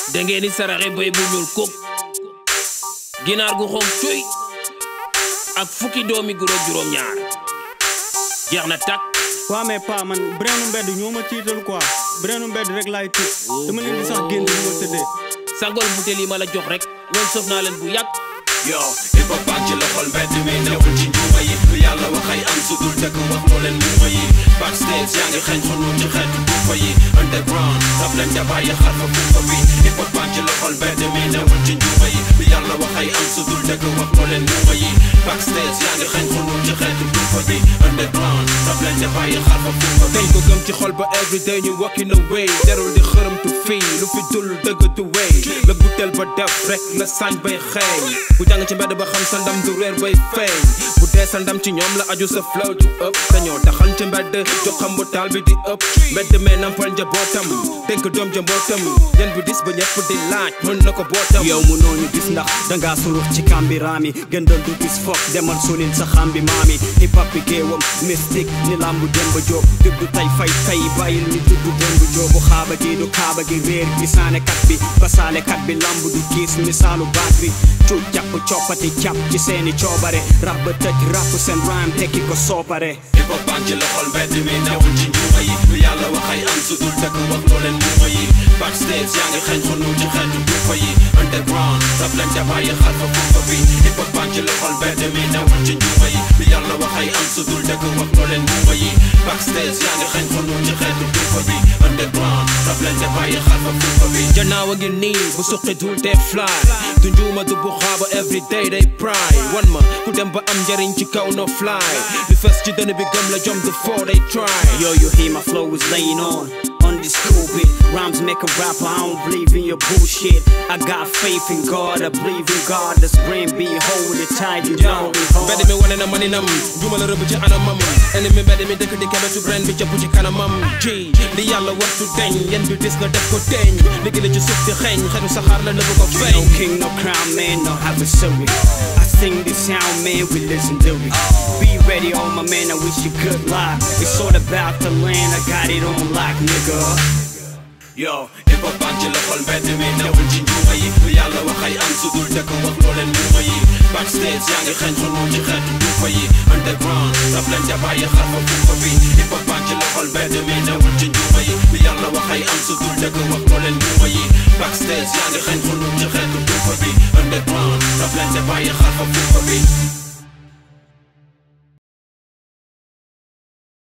da ngeen di saraxe bay bu ñuul kuk ginaar gu xonk cuy ak fukki doomi guro juróom ñaar jeex na tak waa mais pa man breenu mbedd ñoo ma tiital quoi breenu mbedd rek laay tiit dama leen di sax génn ñu ma tëddee sangol butéel yi ma la jox rek ñoom sëf naa leen bu yàgg yo hip hop baa ngi ci loxol mbedd mi newul ci njuuma yi lu yàlla waxay am su dul dëgg wax loo leen muuma yi backstage yaa ngi xeeñ xonu ci xeetu duufa yi underground rab leen ja bàyyi xarfa fuufa bi hip hop baa ngi ci loxol mbedd mi newul ci njuuma yi lu yàlla waxay am su dul dëgg wax loo leen muuma yi backstage yaa ngi xeeñ xonu ci xeetu duufa bi underground rab leen ja bàyyi xarfa fuufa bi dañ ko gëm ci xol ba everyday ñu walking away derul di xërëmtu fii lu fi dul dëgg tu wey la butel ba def rek la sañ bay xeeñ bu jàng ci mbedd ba xam sa ndam du reer bay feeñ bu dee sa ndam ci ñoom la aju sa flow du ëpp dañoo taxal ci mbedd jox xam bu taal bi di ëpp mbedd mee nampal njabootam dénk doom jambootam yan bi dis ba ñëpp di laaj mën na ko bootam yow mu nooñu gis ndax dangaa surux ci kambi raami gëndal du gis foog demal sulil sa xambi maami hip hop bi géewam mystique ni lambu demba jóob dëgg tay fay tay bàyyil ni dugg dembu jóobu xaaba gi du kaaba gi réer gisaane kat bi basaale kat bi lambu du kiis misaalu baat bi cuuj jàpp coppati càpp ci seeni coobare rab ba tëj rap seen rhyme tekki ko soopare hip hop baa ngi ci loxol mbedd mi newul ci njuuma yi lu yàlla waxay am su dul dëgg wax loo leen muuma yi backstage yaa ngi xeeñ xonu ci xeetu duufa yi underground rab leen ja bàyyi xarfa fuufa bi hip hop baa ngi ci loxol mbedd mi newul ci njuuma yi lu yàlla waxay am su dul dëgg wax loo leen muuma yi backstage yaa ngi xeeñ xonu ci xeetu duufa bi underground rab leen ja bàyyi xarfa fuufa bi janaaw a ngi nii bu suqi dul te fly du njuuma du bu xaaba everyday day pry wan ma ku dem ba am njariñ ci kaw no fly li fes ci dënn bi gëm la jom du foo day try Yo, you hear my flow is laying on on this cool beat. Rhymes make a rapper, I don't believe in your bullshit. I got faith in God, I believe in God. This brain be holding tight, you know me mbedd mi wane na maninam juma la rëbb ci anamam ennemi mbedd mi dëkk di kebetu ren bi cëpp ci kanamam ji li yàlla waxtu deñ yen bi dis nga def ko teñ liggéey la ci suuf di xeeñ xetu saxaar la nëbb ko No feeñ king, no crown, man, no adversary. I sing this sound, man, we legendary. Be ready, all my man, I wish you good luck. It's all about the land, I got it on lock, nigga. yo hip hop baa ngi ci loxol mbedd mi newul ci njuuma yi lu yàlla waxay am su dul dëgg wax loo leen muuma yi backstage yaa ngi xeeñ xonu ci xeetu duufa yi underground rab leen ja bàyyi xarfa fuufa bi hip hop baa ngi ci loxol mbedd mi newul ci njuuma yi lu yàlla waxay am su dul dëgg wax loo leen muuma yi backstage yaa ngi xeeñ xonu ci xeetu duufa bi underground rab leen ja bàyyi xarfa fuufa bi